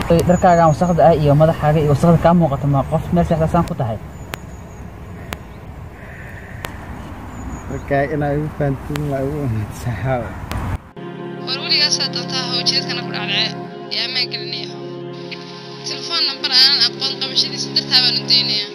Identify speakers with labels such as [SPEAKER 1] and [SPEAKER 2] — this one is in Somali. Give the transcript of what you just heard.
[SPEAKER 1] dharkaagaan wasaqda ah iyo madaxaaga iyo wasaqda kaa muuqato ma qof meel seexdaasaan ku tahay
[SPEAKER 2] marka inaa igu fahantiin waa igu wanaagsahaa
[SPEAKER 3] war weligaasaa doontaa hawjeedkana ku dhacdhece ee ammaan gelinayaho telefoon nambar aanan aqoon qabashadiisa dartaa baan u daynayaa